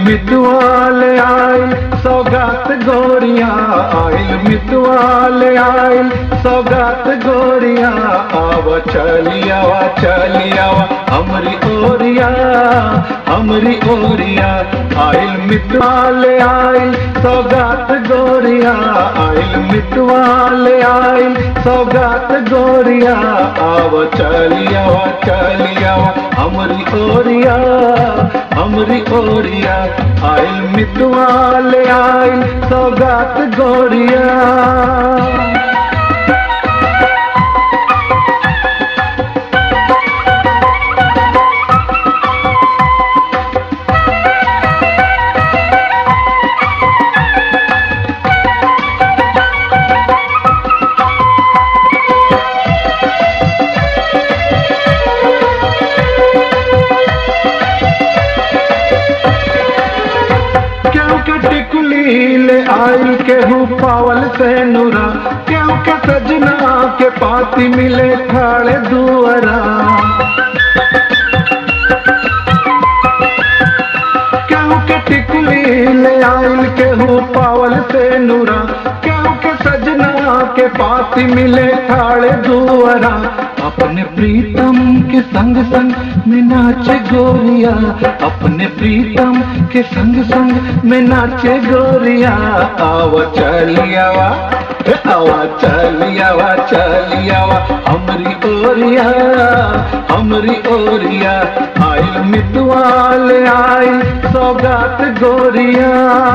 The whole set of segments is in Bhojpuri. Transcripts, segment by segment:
मितवाल आइल सौगात गोरिया आइल मितवाल आइल सौगात गोरिया आव चलियावा चलियावा हमरी ओरिया हमरी ओरिया आइल मितवाल आइल सौगात गोरिया आइल मितवाल आइल सौगात गोरिया आव चलियावा चलियावा हमरी ओरिया हमरी ओरिया आइल मितवाल आइल सौगात गोरिया क्यों के टिकुली ले आइल के हूँ पावल से नूरा क्यों के सजना के पाती मिले खाड़े दुअरा क्यों के टिकुली ले आइल के हूँ पावल से नूरा क्यों के सजना के पाती मिले खाड़े दुअरा अपने प्रीतम के संग संग में नाचे गोरिया अपने प्रीतम के संग संग में नाचे गोरिया आवा चलियावा हे आवा चलियावा चलियावा हमरी ओरिया हमरी ओरिया आइल मितवाल आइल सौगात गोरिया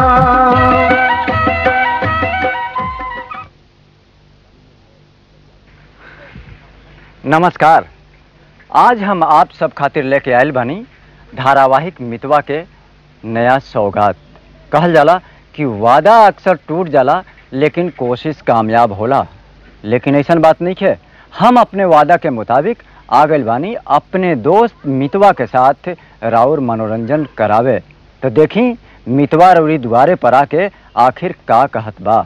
नमस्कार आज हम आप सब खातिर लेके आयल बानी धारावाहिक मितवा के नया सौगात कहल जाला कि वादा अक्सर टूट जाला लेकिन कोशिश कामयाब होला लेकिन ऐसन बात नहीं है हम अपने वादा के मुताबिक आ गइल बानी अपने दोस्त मितवा के साथ राउर मनोरंजन करावे तो देखी मितवा रउरी दुआरे पर आके आखिर का कहत बा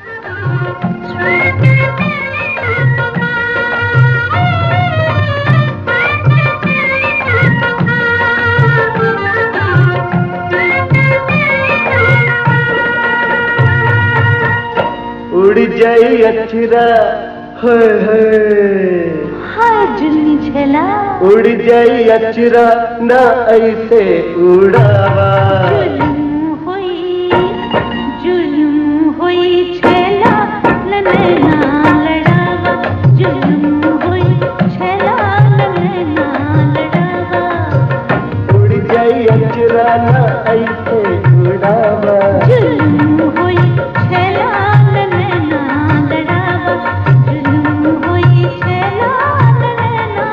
उड़ जाई अक्षरा हाय हाय हाय जुल्ली झेला उड़ जाई अक्षरा ना ऐसे उड़ावा जुल्म होई जुल्म होई झेला नैना लड़ावा जुल्म होई झेला नैना लड़ावा उड़ जाई अक्षरा ना ऐसे उड़ावा जुल्म होई झेला नैना लड़ावा जुल्म होई झेला नैना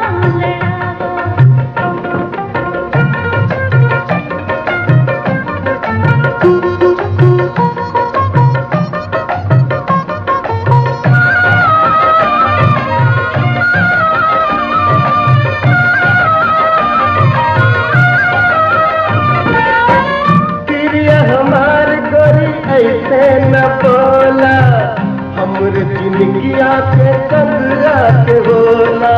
लड़ावा तिरिया हमार गोरी ऐसे न बोला हमर जिंदगिया के कंगरा के बोला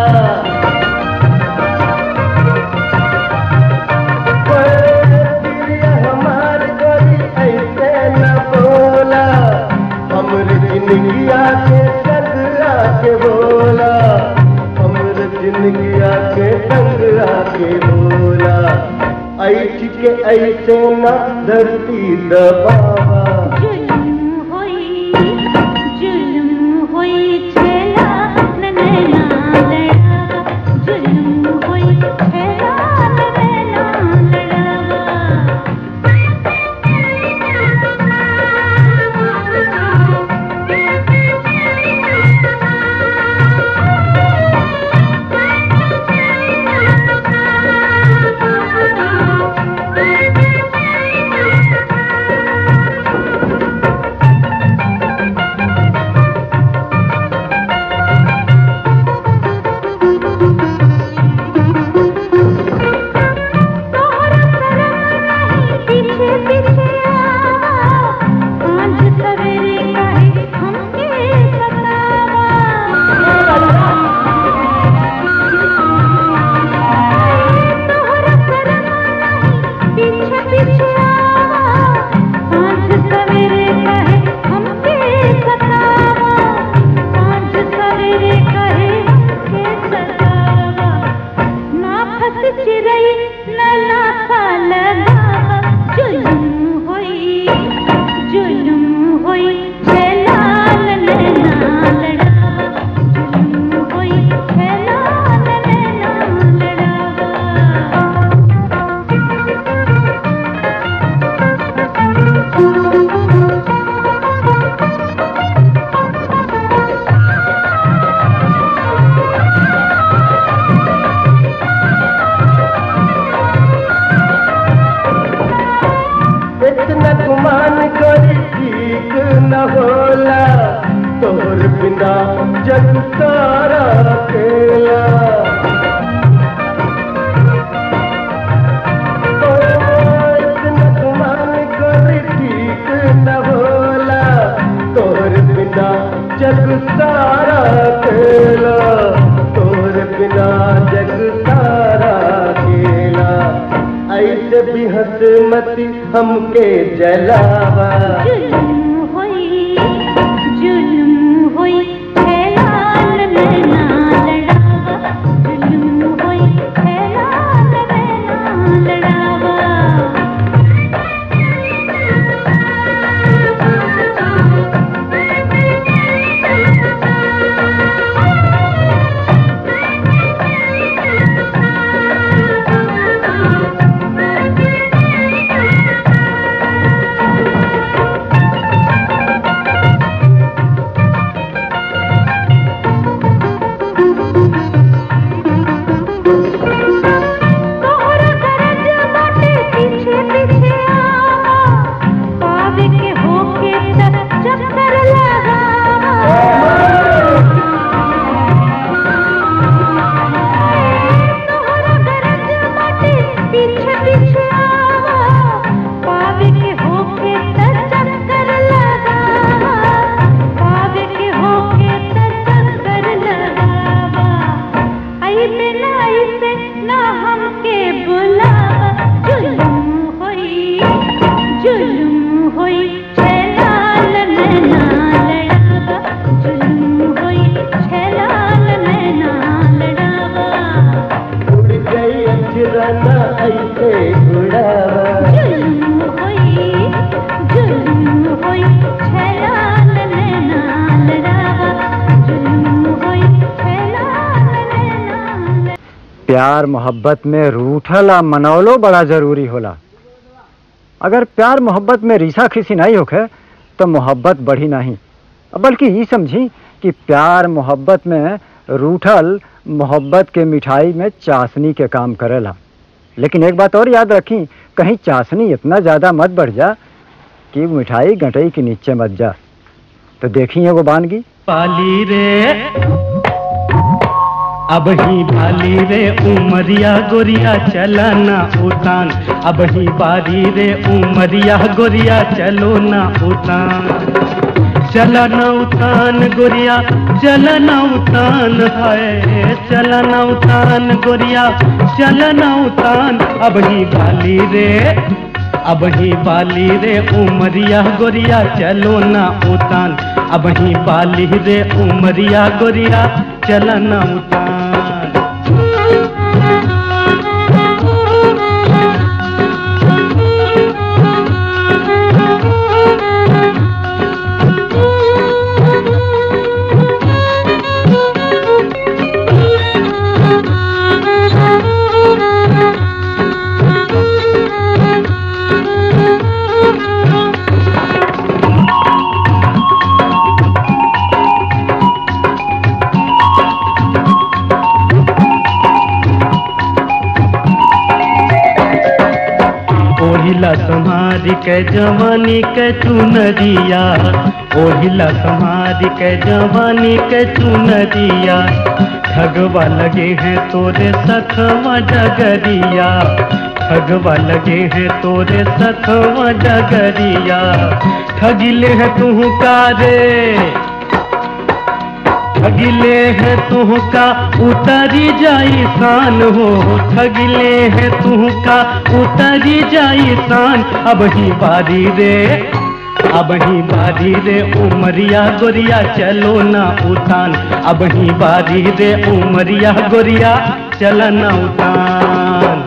तिरिया हमार गोरी ऐसे न बोला हमर जिंदगिया के कंगरा के बोला हमर जिंदगिया के कंगरा के बोला ऐठ के ऐसे न धरती दबावा जुल्म होई जुल्म होई छेला नैना लड़ावा जुल्म होई छेला नैना लड़ावा तोहर बिना जग सारा अकेला ओ, इतना गुमान कर ठीक न होला तोहर बिना जग सारा अकेला तोहर बिना जग सारा अकेला ऐसे भी हंस मती हमके जलावा जुल्म होई जुल्म होई हैलाल नैना लड़ावा जुल्म होई हैलाल नैना लड़ावा तोहरा गरज बाटे पीछे पीछे आवा पावे के होके त चक्कर लगावा तोहरा गरज बाटे पीछे पीछे आवा पावे के होके त चक्कर लगावा पावे के होके त चक्कर लगावा आई बिना इसे ना हमके बुलावा जुल्म होई जुल्म होई छैलाल नैना लड़ावा जुल्म होई छैलाल नैना लड़ावा उड़ गई अचरना ऐसे उड़ावा जुल्म होई जुल्म होई छैलाल नैना लड़ावा जुल्म होई छैलाल नैना प्यार मोहब्बत में रूठल आ मनौलो बड़ा जरूरी होला अगर प्यार मोहब्बत में रीसा खीसी नहीं होखे तो मोहब्बत बढ़ी नहीं बल्कि ये समझी कि प्यार मोहब्बत में रूठल मोहब्बत के मिठाई में चाशनी के काम करेला लेकिन एक बात और याद रखी कहीं चाशनी इतना ज़्यादा मत बढ़ जा कि मिठाई गटई के नीचे मत जा तो देखी एगो बानगी पाली रे अब ही भाली रे उमरिया गोरिया चला ना उतान अब ही बारी रे उमरिया गोरिया चलो ना उतान चला ना उतान गोरिया चला ना उतान है चला ना उतान गोरिया चला ना उतान अब ही भाली रे अब ही बाली रे उमरिया गोरिया चलो ना उतान अब ही बाली रे उमरिया गोरिया चला ना उतान ओहिला तुम्हारी के जवानी के चुनरिया ओहिला तुम्हारी के जवानी के चुनरिया ठगवा लगे हैं तोरे सखवा डगरिया ठगवा लगे हैं तोरे सखवा डगरिया ठगिले है तू का रे ठगिले है तुहका उतरी जाई शान हो ठगिले है तुहका उतरी जाई शान अब ही बारी रे अब ही बारी रे उमरिया गोरिया चलो ना उतान अब ही बारी रे उमरिया गोरिया चल ना उतान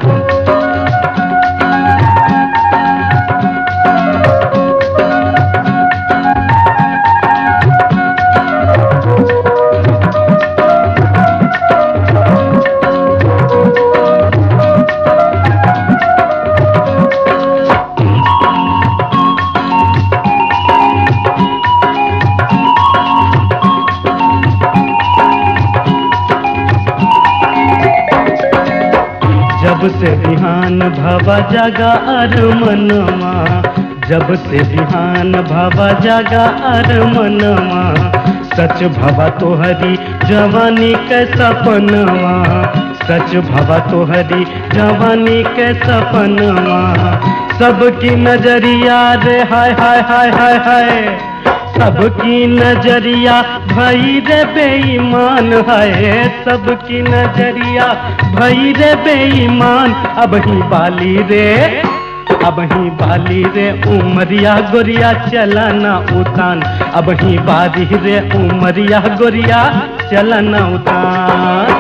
जब से बिहान भवा जागा अर मनवा जब से बिहान भवा जागा अर मनवा सच भवा तोहरी जवानी के सपनवा सच भवा तोहरी जवानी के सपनवा सबकी नजरिया रे हाय हाय हाय हाय हाय सबकी नजरिया भई रे बेईमान है सबकी नजरिया भई रे बेईमान अब ही बाली रे अब ही बाली रे उमरिया गोरिया चलाना उतान अब ही बाली रे उमरिया गोरिया चलाना उतान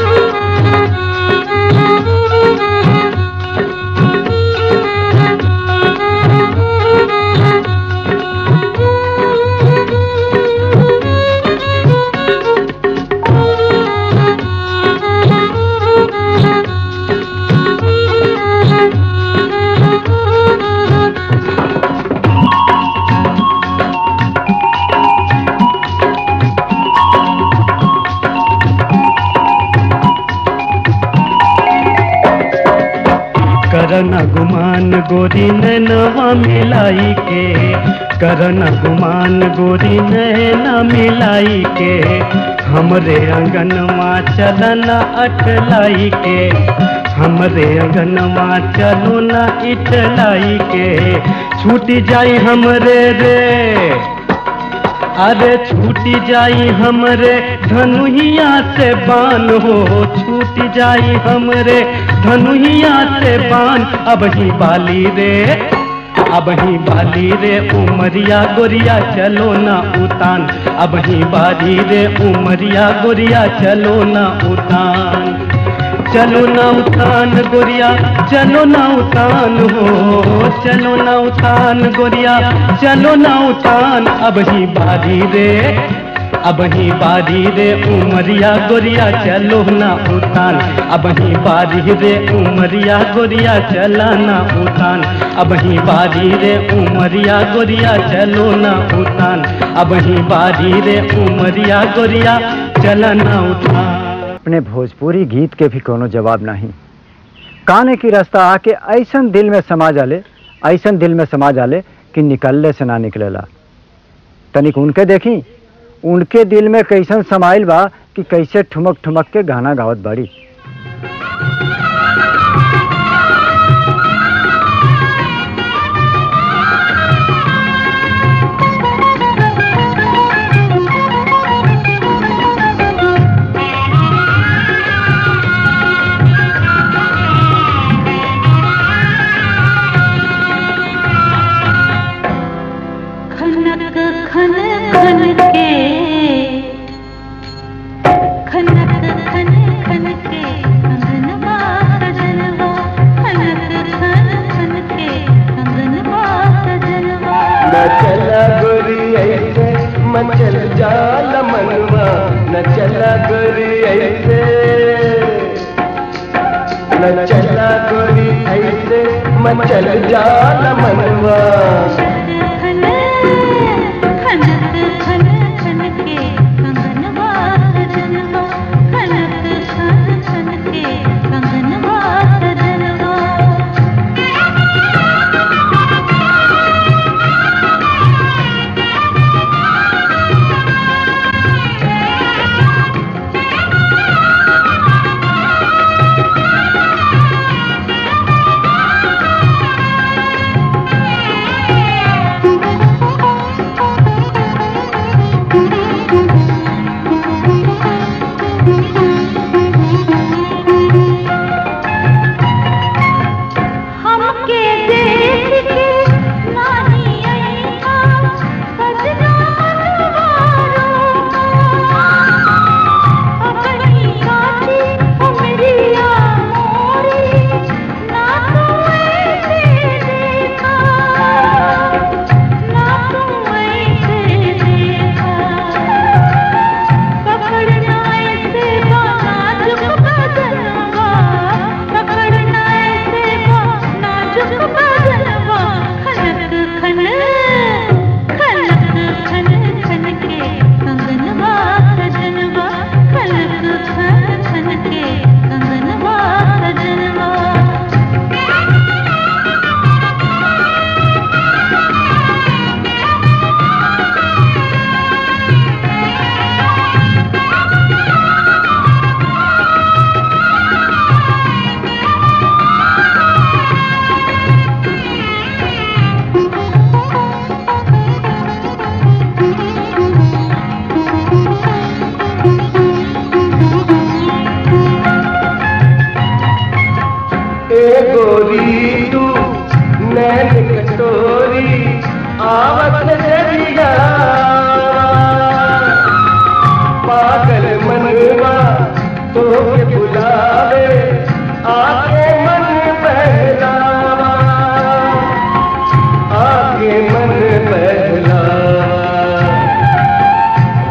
करन गुमान गोरी नैनवा मिलाई के करन गुमान गोरी नैना मिलाई के हमरे अंगनवा चलन अटलाई के हमरे अंगनवा चलो न इटलाई के छूट जाई हमरे रे अरे छूट जाई हमरे धनुहिया से बान हो छूट जाई हमरे धनुहिया से बान अब ही बाली रे अब ही बाली रे उमरिया गोरिया चलो ना उतान अब ही बाली रे उमरिया गोरिया चलो ना उतान चलो ना उतान गोरिया चलो ना उतान हो चलो ना उतान गोरिया चलो ना उतान अब ही बारी रे अब ही बारी रे उमरिया गोरिया चलो ना उतान अब ही बारी रे उमरिया गोरिया चला ना उतान अब ही बारी रे उमरिया गोरिया चलो ना उतान अब ही बारी रे उमरिया गोरिया चला ना उतान अपने भोजपुरी गीत के भी कोनो जवाब नहीं काने की रास्ता आके ऐसन दिल में समा जाले ऐसन दिल में समा जाले कि निकलले से ना निकलेला तनिक उनके देखी उनके दिल में कैसन समाइल बा कि कैसे ठुमक ठुमक के गाना गावत बाड़ी खनक खन खन के खनक खन खन के अंगनवा सजनवा खनक खन खन के अंगनवा सजनवा न चला गोरी ऐसे मचल जाल मनवा न चला गोरी ऐसे न चला गोरी ऐसे मचल जाल मनवा खन खनक खन खन के अंगनवा सजनवा खनक खन खन के अंगनवा सजनवा न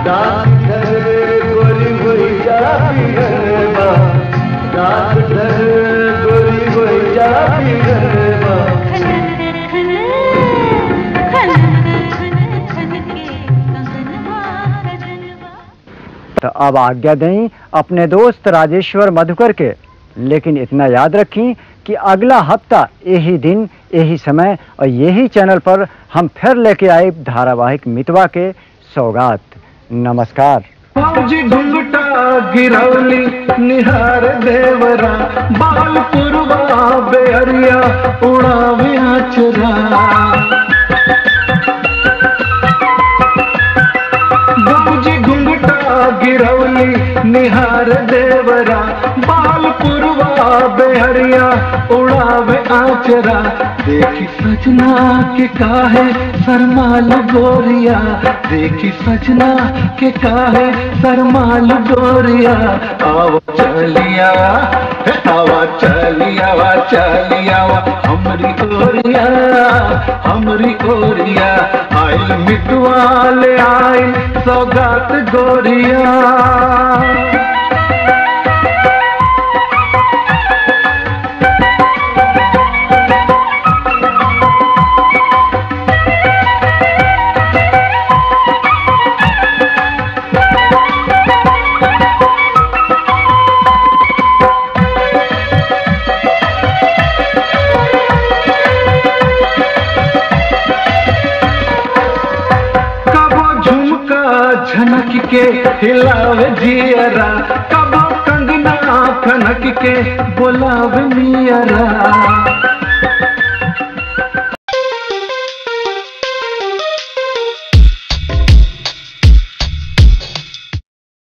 डॉक्टर गोरी होई जा बिरनवा डॉक्टर गोरी होई जा बिरनवा खनक खन खनक खन खन के कंगनवा रजनवा तो अब आज्ञा दें अपने दोस्त राजेश्वर मधुकर के लेकिन इतना याद रखें कि अगला हफ्ता यही दिन यही समय और यही चैनल पर हम फिर लेके आए धारावाहिक मितवा के सौगात नमस्कार फौजी घुंघटा गिरौली निहार देवरा बाल पुरवा बेहरिया उड़ावे आचरा फौजी घुंघटा गिरौली निहार देवरा बाल पुरवा बेहरिया उड़ावे आचरा देखी सजना के काहे सरमाल गोरिया देखी सजना के काहे सरमाल गोरिया आओ चलिया हे आवा चलिया वा चलिया वा हमरी गोरिया हमरी गोरिया आइल मिटवाले आइल सौगात गोरिया कबो झुमका झनक के हिलावे जियरा कबो कंगना खनक के बोलावे मियरा